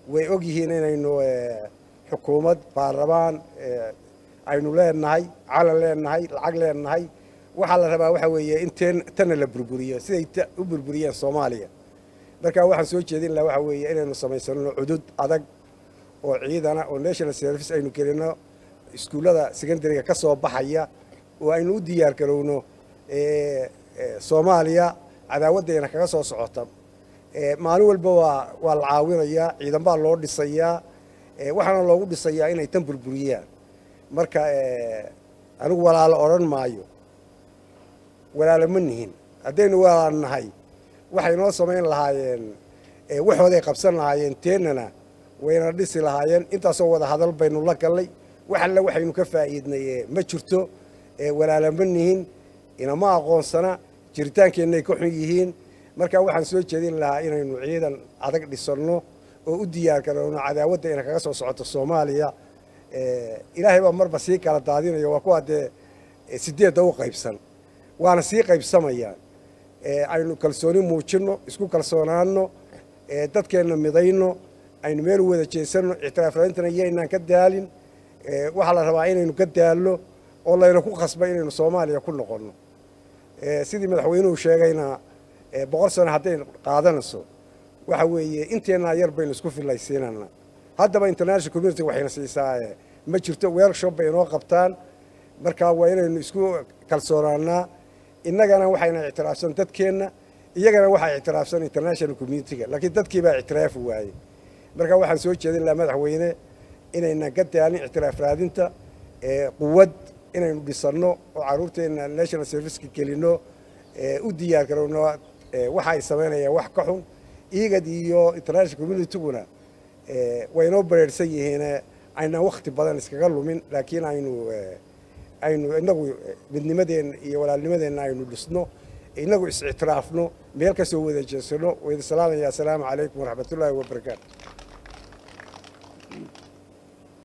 way og yihiin inaynu xukuumad baarlamaan aynu leenahay calan leenahay lacag leenahay waxaa la rabaa waxa weeye in teen tanna la burburiyo siday u burburiyeen soomaaliya marka waxaan soo jeedin lahaa waxa weeye inaynu samaysano cudud adag oo ciidana oo national service aynu gelino iskuullada secondariga ka soo baxaya oo aynu u diyaar garowno soomaaliya cadaawaddeena kaga soo socota maalin walba waa waa la caawinayaa ciidan baa loo dhisayaa waxaana loogu dhisayaa inay tan burburiyaan marka anigu walaalo odhan maayo walaalo ma nihin haddaynu walaal nahay waxay noo samayn lahaayeen waxooday qabsan lahaayeen teennana wayna dhisi lahaayeen intaasoo wada hadal baynu la gallay wax alle waxaynu ka faa'iidnay ma jirto walaalo ma nihin inama aqoonsana jiritaankeennaay ka xun yihiin marka waxaan soo jeedin lahaa inaynu ciidan adag dhisanno oo u diyaar garowno cadaawadda ina kaga soo socoto soomaaliya ilaahay baa marba sii kala daadinayo waa kuwa dee sideedda u qaybsan waana sii qaybsamayaan aynu kalsooni muujinno isku kalsoonaanno dadkeenna midayno aynu meel wada jeesanno ictiraafraintana iyaynaan ka daalin waxaa la rabaa inaynu ka daalno oo layna ku khasba inaynu soomaaliya ku noqonno sidii madaxweynuhu sheegayna boqol sano hadday qaadanayso waxa weeye inteennaa yar baynu isku fillaysiinana haddaba international community waxayna siisaa ma jirto workshop bay inoo qabtaan marka waa inaynu isku kalsoonaanaa innagana waxayna ictiraafsan dadkeenna iyagana waxaa ictiraafsan international communitiga laakiin dadkii baa ictiraafi waayey marka waxaan soo jeedin lahaa madaxweyne inaynan ka daalin ictiraaf raadinta quwad inaynu dhisanno oo carruurteenna national serviceka gelinno u diyaar garowno waxa ay samaynayaan wax ka xun igad iyo international communityguna waynoo bareerhsan yihiin aynaan wakhti badan iskaga lumin laakiin aynu aynu inagu midnimadeenna iyo walaalnimadeenna aynu dhisno inagu is-ictiraafno meel ka soo wada jeesano wayda salaamaya assalaamu calaykum waraxmatullaahi wabarakaatu